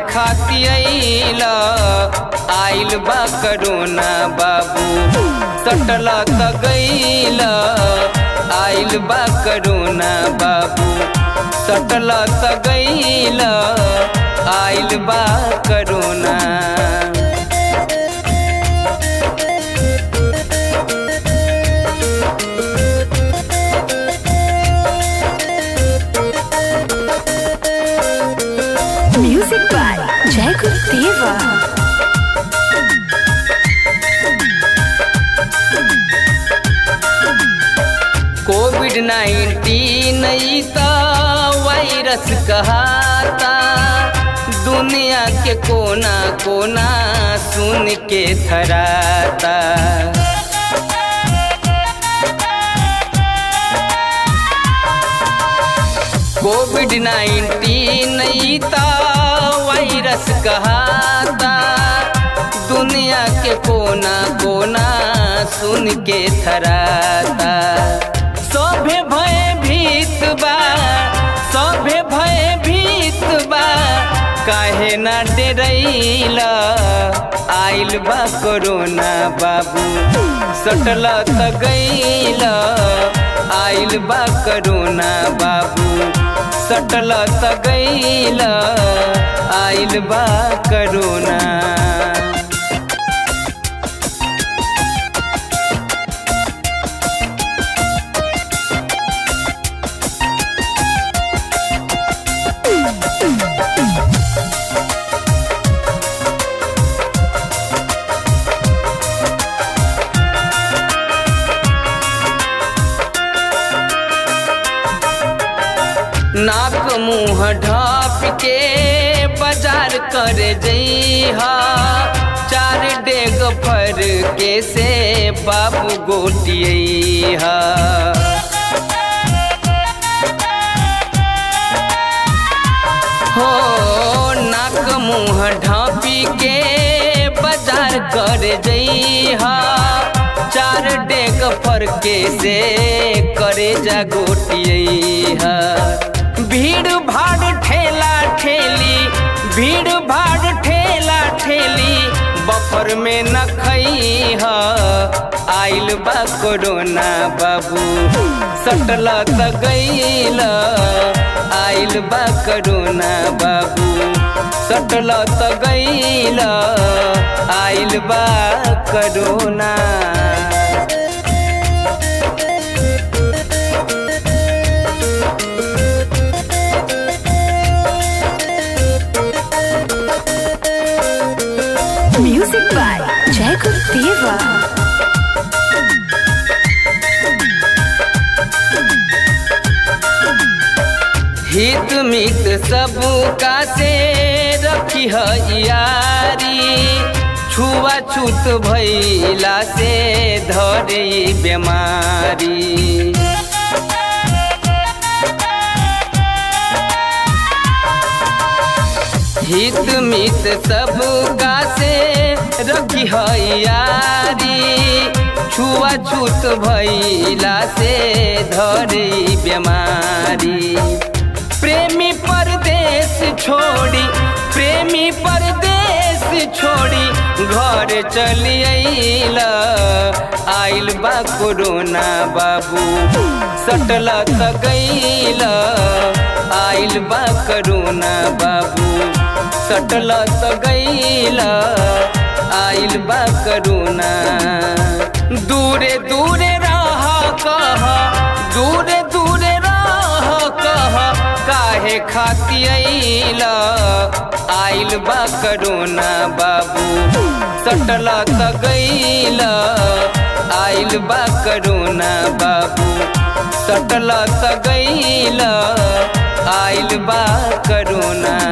खाती आइल आइल बा करोना बाबू सटल त गइल आइल बा करोना बाबू सटल त गइल आइल बा corona Music by Jai Gurudeva. Covid nineteen त वायरस कहाता दुनिया के कोना कोना सुन के थराता कोविड नाइन्टीन त वायरस कहाता दुनिया के कोना कोना सुन के थराता सभे भय भीत बा सभे भय भीत बा काहे ना डेरैला आइल बा कोरोना बाबू सटल त गइल आइल बा कोरोना बाबू सटल त गइल आइल बा कोरोना नाक मुँह ढाप के बाजार कर जइहा चार डेग फर के से बाबू गोटिया हो नाक मुँह ढापी के बाजार कर जइहा चार डेग फर के से करे जा गोटिया भीड़ भाड़ ठेला ठेली भीड़ भाड़ ठेला ठेली बफर में न खई आइल बा कोरोना बाबू सटल त गइल आइल बा कोरोना बाबू सटल त गइल आइल बा corona Music by Jai Gurudeva. हित मित सबका से रखी है यारी छुआछूत भैला से धरे बीमारी हित मित सबका से रखी है यारी छुआछूत भैला से धरे बीमारी प्रेमी परदेश छोड़ी प्रेमी परदेश छोड़ी घर चली आइला आइल बा कोरोना बाबू सटल त गइल आइल बा कोरोना बाबू सटल त गइल आइल बा कोरोना दूरे दूरे रह कह दूरे दूरे रह कह काहे खाती आइल आइल बा कोरोना बाबू सटल त गइल आइल बा कोरोना बाबू सटल त गइल आइल बा कोरोना